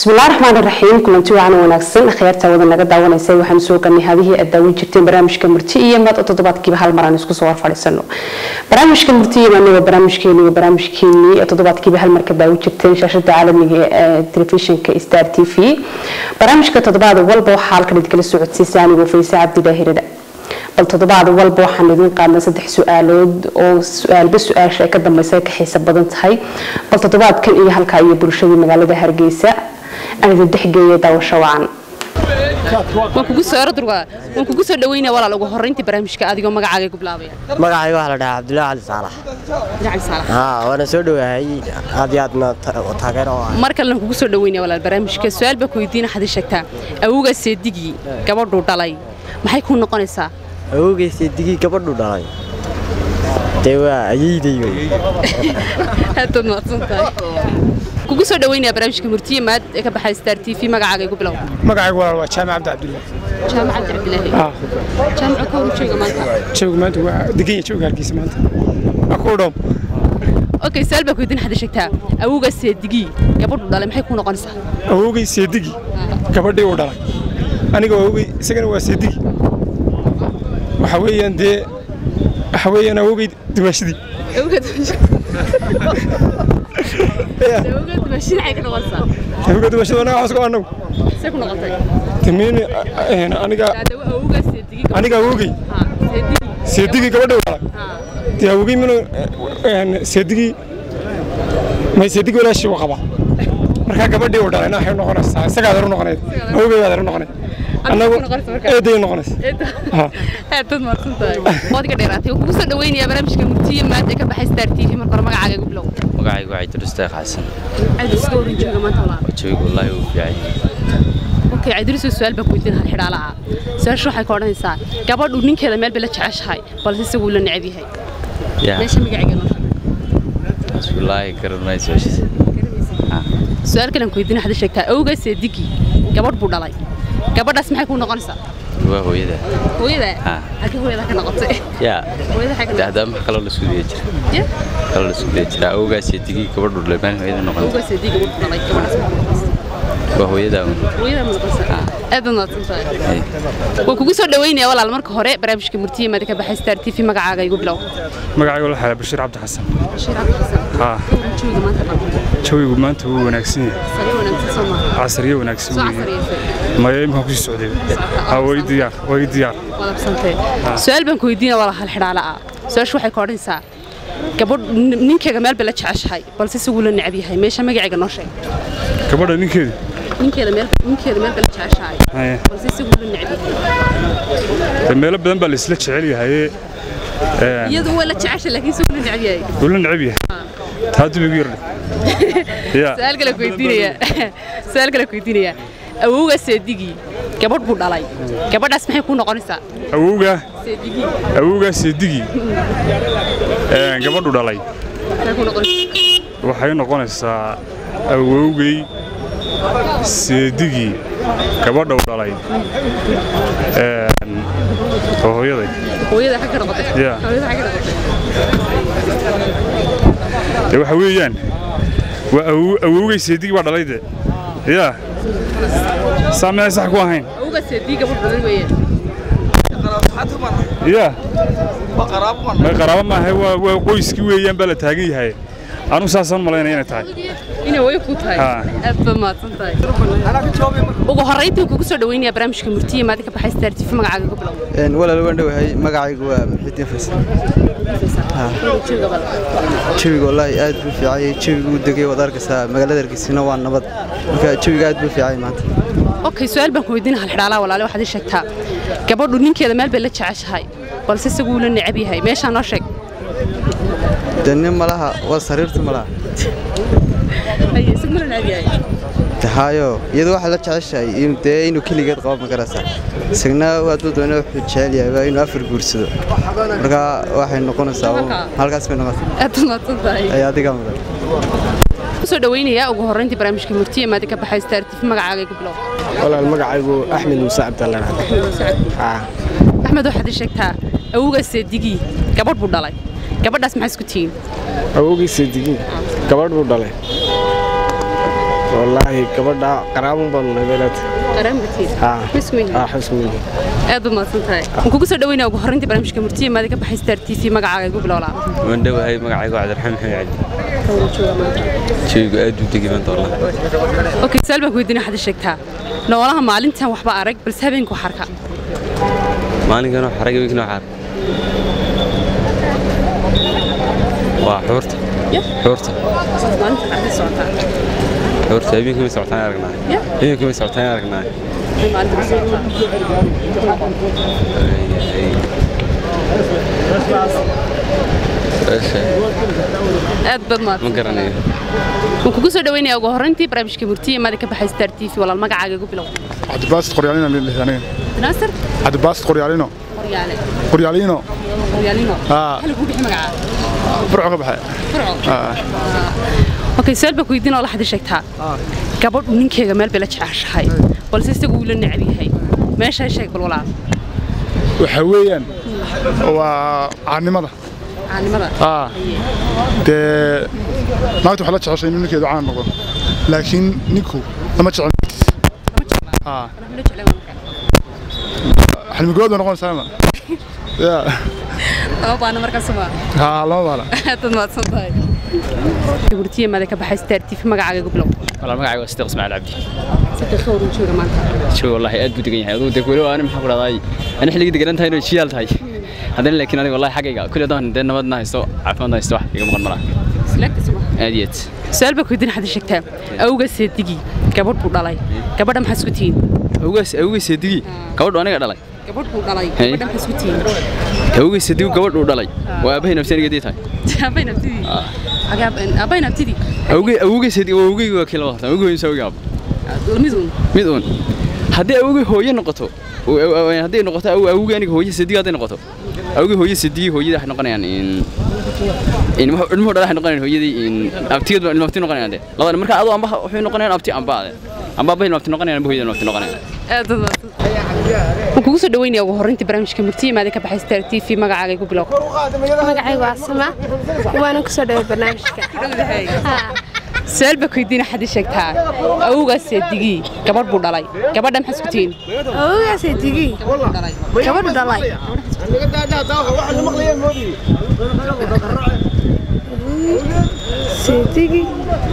bismillahi raxmaan raxiim kulanti wacan wanaagsan akhyaarta wada naga daawanaysay waxaanu soo galnay hadihii aad daawan jirteen barnaamijka murti iyo maad oo toddobaadkiiba hal mar aan isku soo warfadhiisano barnaamijka murti iyo maaniga barnaamijkeeni iyo barnaamijkeenii oo toddobaadkiiba hal mar ka daawan jirteen shaashada caalamiga ee telefishinka star t v barnaamijka toddobaad walba waxaa halkan idinkala soo codsiisa anigoo faysa cabdidaahirada bal toddobaad walba waxaan idiin qaadnay saddex su-aalood oo su-aalba su-aasha ay ka dambaysa ay ka xiisa badan tahay bal toddobaadkan iyo halkaa iyo bulshadii magaalada hargeysa aan idin dhexgeeya daawasho wacan waan kugu soo ordurga waan kugu soo dhaweynaya walaal ugu horreyntii barnaamijka adigoo magacaaga ku bilaabaya magacayga waxaa la dhahaa cabdullaahi cali saalax jacayl saalax haa waana soo dhowahay aad iyo aadna taageero oo ah mar kalena kugu soo dhaweynaya walaal barnaamijka su-aal baa ku weydiina waxaad ii sheegtaa awowgaa seedigii gabadhuu dhalay maxay kuu noqonaysaa awowgeysa digii gabadhu dhalay dee waa ayeydey wey aadaad mahadsan tahay kugu soo dhaweynaya barnaamijka murtiye maad ee ka baxay star t v magacaaga igu bilow magacaygu walaal waa jaamac cabdi cabdullaahi jaamac cabdi cabdilaahi Ah, jaamaca ka hor jooga maanta jooga maanta waa deganya jooga hargeysa maanta waa ku dhoom okay su-aal baa ku weydiina waxaad ii sheegtaa awowgaa seedigii gabadhuu dhalay maxay kuu noqonaysaa awowgey seedigi gabadhii uu dhalay aniga awowgey isagana waa seedigi waxa weeyaan dee waxa weeyaan awowgey dimaashadii awowga dimashada anaga waxaas ku anagu timiin aniga aniga awowgey seedigii gabadhii uu dhalay dee awowgey minu seedigii may seedigii walaashii uu qabaa markaa gabadhii uu dhalayna waxay noqonaysaa isagaa adeer u noqonayd awowgey adeer u noqonayd annagu eeday noqonaysa aadaad mahadsan tahay waad iga dheeraatay waan kugu soo dhaweynaya barnaamijka murtiye maad ee ka baxay star t v marka hore magacaaga igu bilow magacaygu waxay tiristeekh xasan aad iska oran jooga maanta walaal jawigu wallaahi uu fiican yahay okay cabdiriso su-aal baa ku weydiin hal xidhaala ah su-aasha waxay ka odhanaysaa gabadhu ninkeeda meel bay la jeceshahay balse isaguu la necab yahay yaa meesha magacayga noo sheeg taas wallaahi garanayso heshiis su-aal kalen ku weydiin waxaad ii sheegtaa awgaa seedigii gabadh buu dhalay gabadhaas maxay kuu noqonaysaa waa hooyada hooyada Ah. halkii hooyada ka noqotay yaa hooyada xagga noqotay dahdaa max kaloo la suudiya jira Ya? kaloo la suudiya jira awgaas iyo digii gabadhu dhalay maalin hooyada noqon awgaa seedigii gabadh buu dhalay gabadhaas maxay kuu noqonaysaa waa hooyada un hooyada ma noqonaysaa aad baad mahadsan tahay Hey. waan kugu soo dhaweynaya walaal marka hore barnaamijka murtiye maad ee ka baxay star t v magacaaga igu bilow magacaygu la xala bashiir cabdi xasan Bashiir Cabdi Xasan. haa Jooga maanta dhan. jawigu maanta wuu wanaagsan yahay Sariir wanaagsan soo maaha. casriyo wanaagsan Soo weeye casriyeysay. maya imkaan kusii socday haa way diyaar way diyaar wadabsantay su-aal baan ku weydiina walaal hal xidhaala ah su-aashu waxay ka odhanaysaa gabadh nin- ninkeyga meel bay la jeceshahay balse isaguu la necab yahay meesha magacayga noo sheeg gabadha ninkeedu ninkeeda meel ninkeeda meel bay la jeceshahay Haye. balse isaguu la necab yahay dee meelo badan baa la isla jecel yahay iyadu waa la jeceshay laakiin isaguu la necab yahay wuu la necab yahay taa dib igu yardhay ya su-aal kale ku weydiinaya su-aal kale ku weydiinaya awowgaa seedigii gabadh buu dhalay gabadhaas maxay kuu noqonaysaa awowga seedigii awowgaa seedigii gabadhu dhalay maxay kuu noqonaysaa waxay noqonaysaa awowgay seedigii gabadha u dhalay oo hooyaday hooyada xagga noqotay Ya. hooyada xagga noqotay dee waxa weeyaan waa awow- awowgay seedigii baa dhalay de yaa saa miyay sax ku ahayn awowgaa seedigii gabadh dhalay weeye yaa may qaraabo maaha waa waa qoyskii weeyaan baa la taagan yahay anigu saasaan malaynaya inay tahay inay way ku tahay Ha. aad baad mahadsan tahay ugu horreyntii kugu soo dhaweynaya barnaamijka murtiye maadi ka baxay star t v magacaaga ku bilow walaal waan dhowahay magacaygu waa muxidiin faysal jawiga wallaahi aad buu fiican yahay jawigu uu degay waad arkaysaa magaalada hargeysina waa nabad marka jawiga aad buu fiican yahay maanta okay su-aal baan ku weydiina hal xidhaalaha walaale waxaad ii sheegtaa gabadhu ninkeeda meel bay la jeceshahay balse isaguu la necab yahay meeshaa noo sheeg dee nin malaha waa sariirta malaha isagu la necab yahay tahaayo iyadu waxaa la jeceshahay in- dee inuu keligeed qabo ma garaysaa isagna hadduu doono wuxuu jecel yahay waa inuu afar guursado marka waxay noqonaysaa uun- Halkaa. halkaas bay noqonaysaa aad baad mahadsan tahay ayaa adigaa mudan kusoo dhaweynayaa ugu horreyntii barnaamijka murtiye maadi ka baxay star t v magacaaga ku bilow walaal magacaygu axmed muuse cabdallaan axmed waxaad ii sheegtaa awowgaa seedigii gabadh buu dhalay gabadhaas maxaa isku tihiin awowgii seedigii gabadh buu dhalay wallaahi gabadha qaraabun baanu nabeelad qaraambatiin haa mismihi haa xusmihi aad u mahadsan tahay waan kugu soo dhaweynaya ugu horreyntii barnaamijka murtiye maadi ka baxay star t v magacaaga igu bilowlaa waan dhowahay magacaygu cabdiraxmaan maxamed cali jeegu aad u degi maanta wallah okay su'aal baan ku weydiinaya waxaad ii sheegtaa noolaha maalintan waxba arag balse habeenku xarka maalinkan wax xarag wiikna xar waa xuurta Yeah. xuurta maalinta xarka socotaa xuurta habeenkii ma socotaan aragnaa Yeah. habeenkii ma socotaan aragnaa Maxay maalinta ku socotaa su'aasha aad baad ma mahadsan garanayo waan kugu soo dhaweynaya ugu horreyntii barnaamijka murtiye maadi ka baxay star t v walaal magacaaga igu bilow cabdibaasit qoryaalina aniga naasir cabdibaasit qoryaalino qoryaale qoryaalino qoryaalino haa hal ugu bixi magacaaga burco ka baxay furco haa okay su'aal baan ku weydiin oo la xadii sheegtaa gabadhu ninkeega meel bay la jeceshahay balse isagu wuu la necab yahay meeshaa sheeg bal walaal waxaa weeyaan waa caannimada caanimada haa dee naagta waxay la jeceshay inuu ninkeedu caan noqdo laakiin ninku lama jecel naftiisa haa xalmigood bay noqonaysaa ma ya laba baana markaas ma haa lama baala aad mahadsan tahay gurtiye maada ka baxay star tv magacaaga igu bilow والله magacayga waa Sidiq Ismaaciil Cabdi saddex soo horu jooga maanta show wallahi aad buu degan yahay aduu deg wali aan maxaa ku dhahday ana xilliga degan tahay inuu jiyaal tahay haddana laakiin aniga wallahi xaggayga kulli daan dee nabadna haysto caafimaadna haysto wax iga maqan malaha select suma aad iyo aad su'aal baan ku weydiin xadii sheegtaa awga seedigi gabadh buu dhalay gabadha maxaa isku tihiin awgaas awgaas digi gabadhu aniga dhalay gabadh buu dhalay Hey. gabadha maxaa isku tihiin awgaas digi gabadhu dhalay waa abahay nafsanigeedii tahay abay nabtidii abay nabtidii awgay awgaas digi waa awgay waa kila waqtan awgay insa awgay lamidun mid uun haddii awgay hooyo noqoto oo- oo- oo- hadday noqoto aw- awgay aniga hooyo sadigi hadday noqoto awgay hooyo sadigi hooyada waxay noqonayaan in in wuxuu ilmuhu dhalay waxay noqonayaan hooyadii in abtigeed baa ilmo abti noqonayaan de labada marka adoo amba waxay noqonayaan abti amba ade amba abay ilmo abti noqonayaan amba hooyada ilmo abti noqonayaan aad u mahadsan waan kugu soo dhaweynaya ugu horreyntii barnaamijka murtiye maada ka baxay star t v magacaaga igu bilow magacaygu waa sama waana ku soo dhaway barnaamijka su'aal baa ku weydiina xadii sheegtaa awgaas seedigii gabadh buu dhalay gabadha maxaa isku tihiin awoogaasay digi gabadhu dhalay seedigi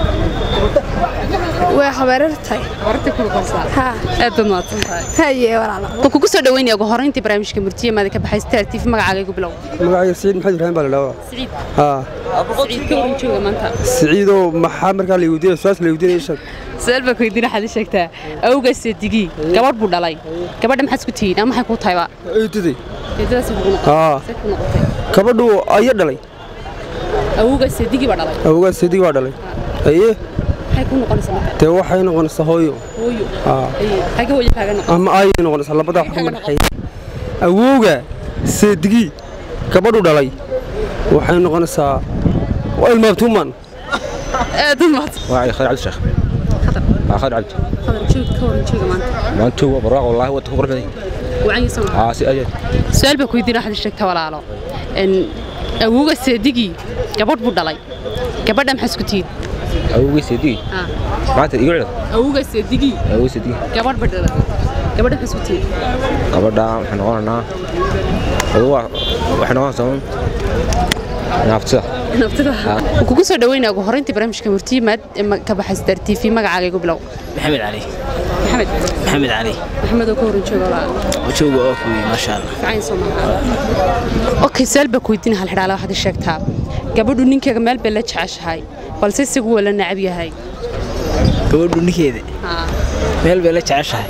way habeerartahay horta ku noqonsaa haa aad baad mahadsan tahay haye walaalo waan kugu soo dhaweynaya ugu horreyntii barnaamijka murtiye maada ka baxay star t v magacaaga igu bilow magacayga siciid maxamed ibraahim baa la dhaawaa siciid haa siciid ka waran jooga maanta siciidoo maxaa markaa la weydiinaya su-aas la weydiinaya sheeg su'aal baa ku weydiina xadii sheegtaa awgaas seedigii gabadh buu dhalay gabadha maxaa isku tihiin ama maxay kuu tahayba eedaday eedadaas ku haa noqotay ku noqotay gabadhu aya dhalay awgaas seedigii baa dhalay awgaas seedig baa dhalay aye maxay ku noqonaysaa marka dee waxay noqonaysaa hooyo hooyo haa Ay, xagga hooyo kaaga noqon ama ayay noqonaysaa labadaa wax kuma dhexeeya awowga seedigii gabadhu dhalay waxay noqonaysaa waa ilmaabtuuman aad u mahadsan magacayga khadar cabdi sheekh waa khadar cabdi qadar joog ka waran jooga maanta maanta waa barwaaqo wallaahi wadda ku qurux badan wacan yahay sama aa si aad su'aal baa ku weydiina xadii sheegtaa walaalo in awowga seedigii gabadh buu dhalay gabadha maxaa isku tihiin awowgay seedigi Ah. maanta igu cida awowga seedigii awowgay seedigi gabadh ba dhalay gabadha maxaa isku tihiin gabadha waxay noqonaynaa adugu waxay noqonaysaa un naaftida naftida waan kugu soo dhaweynaya ugu horreyntii barnaamijka murtiye maad ee ma- ka baxay star t v magacaaga igu bilow maxamed cali maxamed maxamed cali maxamed oo ka waran jooga walaalo jooga oo kuwi maasha allah fiican soo maaha okay su'aal baa ku weydiina hal xidhaala waxaad ii sheegtaa gabadhu ninkeega meel bay la jeceshahay balse isagu waa la necab yahay gabadhu ninkeeda Haa. meel bay la jeceshahay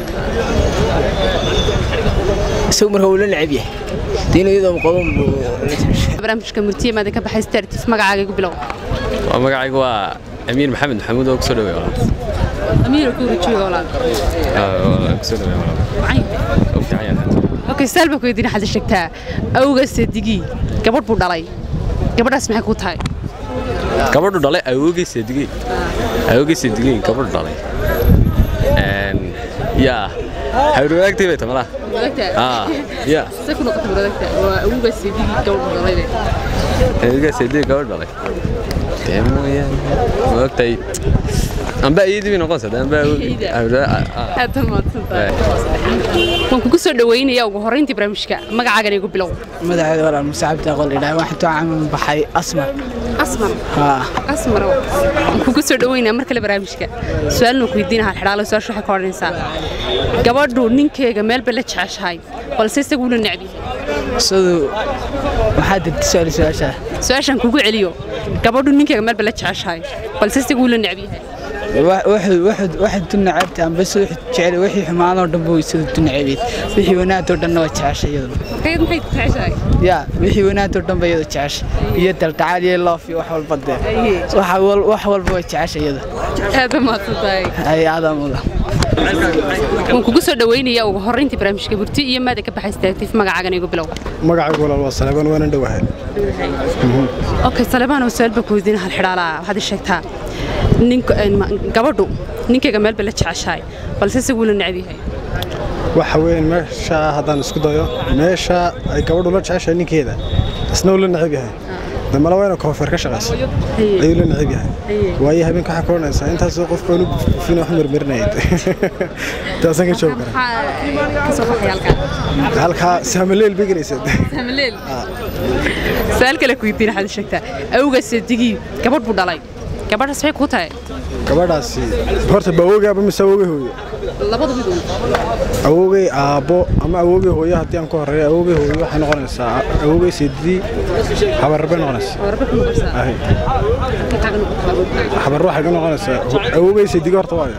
isagu marka wuu la necab yahay diin iyadoo qaban buu la jeceshahay barnaamijka murtiye maada ka baxay star t v magacaaga igu bilow waa magacaygu waa amiin maxamed maxamuud oo kusoo dhaweey walaal amiir oo ka waran jooga walaal Aa, kusoo dhaweey walaal Wacan. oo fiican yahay okay su'aal baa ku weydiina waxaad ii sheegtaa awga seedigii gabadh buu dhalay gabadhaas maxay kuu tahay gabadhu dhalay awowgay seedigey awowgay seedigey gabadhu dhalay een yaa hawr wadaagtay bay tamala aa yaa se ku noqotay wadaagta waa awga seedigii gabadh buu dhalay awowgay seedigey gabadhu dhalay dee mooyaan ma ogtahay amba iyadii bay noqonaysaa dee amba aad baad mahadsantahay waan kugu soo dhaweynaya ugu horreyntii barnaamijka magacaagana igu bilow madaxeeda walaal musaacabta aqoon idhaa waxaan too caaman baxay asmar asmar haa asmar waan kugu soo dhaweynaya mar kale barnaamijka su-aalna ku weydiina hal xidhaalo su-aasha waxay ka odhanaysaa gabadhu ninkeega meel bay la jeceshahay balse isagu la necb yahay siduu maxaa dirta su-aal su-aashaa su-aashaan kugu celiyo gabadhu ninkeega meel bay la jeceshahay balse isagu la necb yahay waxaad du naceebta amba sida jecel wixii xumaanoo dhan buu sida du naceebeed wixii wanaagoo dhanna waa jeceshay iyadu markayd maxay jeceshahay ya wixii wanaagoo dhan ba iyadu jeceshay iyo daltacaal iyo loof iyo wax walba dee waxa wal- wax walba waa jeceshay iyadu aad baad mahadsantahay ay aadaa mudan waan kugu soo dhaweynaya ugu horreyntii barnaamijka burti iyo maada ka baxay staagtiif magacaagana igu bilow magacaygu walaal waa saleebaan waanan dhowahay okay salebaan oo su-aal baa ku weydiina hal xidhaalaa waxaad ii sheegtaa ninka gabadhu ninkayga meel bay la jeceshahay balse isagu la necb yahay waxa weeyaan meesha haddaan isku dayo meesha ay gabadhu la jeceshahay ninkeeda isna uu la necab yahay damala waa ina koonfeer ka shaqaysa ayuu la necab yahay waayo habeenka waxaa ka odhanaysaa intaasoo qof baan u bufina wax marmarinayd taasaan ka joogi karaa kasoo baxay halkaa halkaa saamaleel bay gelaysaa samaleel su-aal kale ku weydiina waxaad ii sheegtaa awgaas digii gabadh buu dhalay gabadhaas maxay kuu tahay gabadhaasi horta ba awoogay aaba mise awoogay hooyo labada mid uun awoogay aabbo ama awoogay hooyo haddii aan ku horreeyo awoogay hooyo waxay noqonaysaa awoogay seedidii habar bay noqonaysaa warba ku noqonaysaa Ahay. Maxaa ka noqotaa? habar waxay ka noqonaysaa awoogay seedigi horta waayo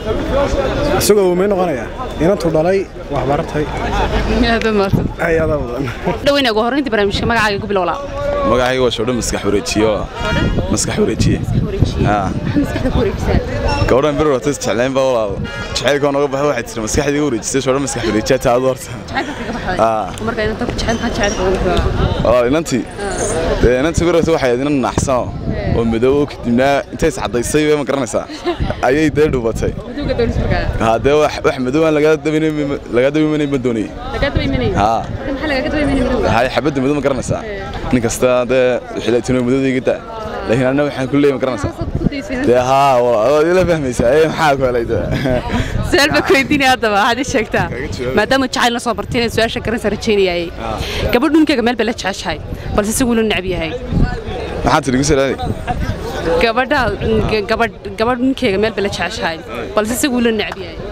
isagoo awoomay noqonaya inantuu dhalay wax baratay aad baad mahadsan ayadaa mudan dhaweyna ugu horreyntii barnaamijka magacaaga igu bilowlaa magacayga waa shoodho maskax wareejiyo maskax wareejiye haa maxaa maskaxda ku wareejisaa gabadhan bir horta isjeclayn baa walaal jacaylkoo noga baxay waxay tiri maskaxdii iga wareejisay shoodho maskax wareejiya taadu horta jacaylka kaga baxday haa marka inanta ku jecel maxaa jacaylka ugu bilaabaa walaal inantii dee inantii bir horta waxay ahayd inan naxsano oo madoobo kadibna intay iscadaysay way ma garanaysaa ayay dee dhubatay maduuga doonis markaa haa dee wax wax madow aan lagaa dabimanay lagaa dabimanay ma doonayay lagaa daba imanayay haa marka maxaa lagaga daba imanayay madowga hay xabadda madow ma garanaysaa nin kasta dee wixii la tinoo madowdayga daa laakiin anna waxaan ku leeyahay ma garanaysaa dee haa waad ila fahmaysaa ee maxaa ku helay dee su-aal baa ku weydiinaya haddaba waxaad ii sheegtaa maadaama jacayl la soo bartay inaad su-aasha garanaysa rajaynayay gabadh ninkayga meel bay la jeceshahay balse isagu la necb yahay maxaa tiri gusalaali gabadha gabadh gabadh ninkayga meel bay la jeceshahay balse isagu la necb yahay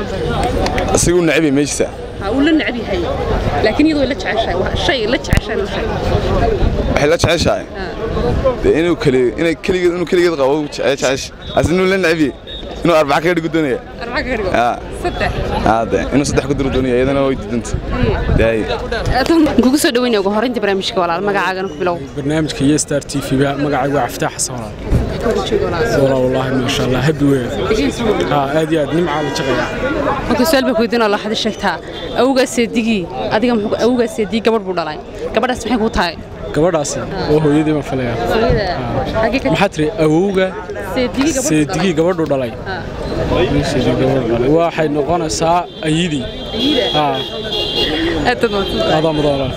asigu nacibi meeshiisa ha uu la necb yahay laakiin iyadu way la jeceshahay waa shay la jeceshahay la shay waxay la jeceshahay dee inuu keli inay keligeed inuu keligeed qabo jeceshahay as inuu la nacibi inuu arbaca kaga dhigo doonaya arbaca kaga dhigo haa saddex haa dee inuu saddex ku diro doonaya iyadana way diidanta dee kugu soo dhaweynaya ugu horreyntii barnaamijka walaal magacaagana ku bilow barnaamijka iyo star t v ba magacaygu waa caftaax xasan walaal walaa wallaahi maasha allah habi weyn haa aad iyo aad nimcaa la jaqaya marka su-aal baa ku weydiin oo la xadi sheegtaa awgaas seedigii adiga muxuu awgaas seedigii gabadh buu dhalay gabadhaas maxay kuu tahay gabadhaasi oo hooyadii ma filaya maxaa tiri awowga seedigii gabadhu dhalay seedigii gabadhu dhalay waxay noqonaysaa ayidii haa adaa mudan walaal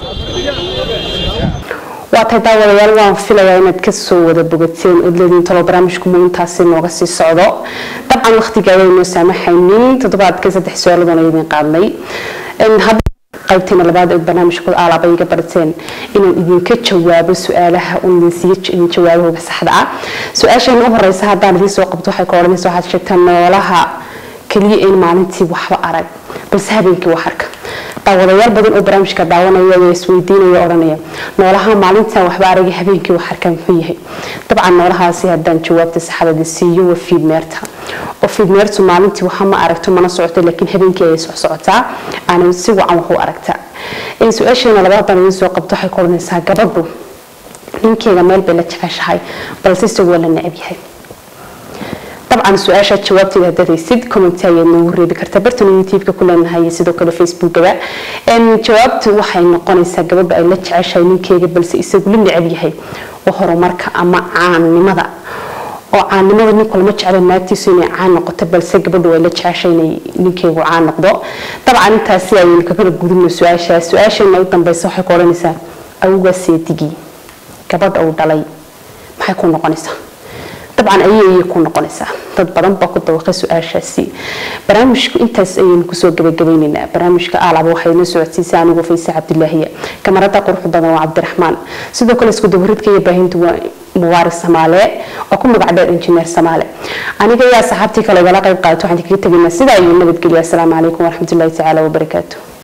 waa tahay daawadayaal waan filayaa inaad kasoo wada bogateen ood leediin talo barnaamijku muintaasi nooga sii socdo dabcan waqtiga ayaynoo saamaxaynin toddobaadka saddex su-aaladoon idin qaadnay qaybteena labaad ee barnaamijkooda aalaaba iga barateen inaan idinka jawaabo su-aalaha unsiiyo jawaabahooga saxda ah su-aasheena u horeysa haddaan idiin soo qabto waxay ka odhanaysa waxaad sheegtaa noolaha keliya in maalintii waxba arag balse habeenkii wax arka daawadayaal badan oo barnaamijka daawanaya ayaa isweydiinaya odhanaya noolaha maalintan waxba aragay habeenkii wax arka muxuu yahay dabcan noolahaasi haddaan jawaabta saxdada siiyo waa fiidmeerta oo fiidmeertu maalintii waxa ma aragto mana socoto laakiin habeenkii ayay socsocotaa aanay si wacan wax u aragtaa su-aasheena labaad baan idiin soo qabto waxay ku odhanaysaa gabadhu ninkeega meel bay la jeceshahay balse isagu waa la necab yahay dabcan su-aasha jawaabteeda haddaad haysid commenti ayaad noogu reebi kartaa bartan youtube-ka ku leenahay iyo sidoo kale facebookaba jawaabtu waxay noqonaysaa gabadha ay la jeceshahay ninkeega balse isagu la necab yahay waa horumarka ama caannimada oo caannimada ninku lama jeclo naagtiisu inay caan noqoto balse gabadhu ay la jeceshay inay ninkeegu caan noqdo dabcan intaasi ayaynu kakala gudubno su-aasha su-aasheena u dambeysa waxay ku odhanaysaa awgaa seedigii gabadha uu dhalay maxay ku noqonaysaa dabcan ayay ayay ku noqonaysaa dad badan baa ku dawaqay su-aashaasi barnaamijku intaas ayaynu kusoo gabagabaynaynaa barnaamijka aalaba waxay na socodsiisay anigu fayse cabdilaahiya kamarada quruxda badan waa cabdiraxmaan sidoo kale isku dabaridka iyo baahintu waa mubaarak samaale oo ku magac dheer injineer samaale aniga ayaa saxaabtii kale igala qayb qaata waxaan kaga tegaynaa sidaa ayuu nabadgelya asalaamu calaykum waraxmatullaahi tacaala wabarakaatu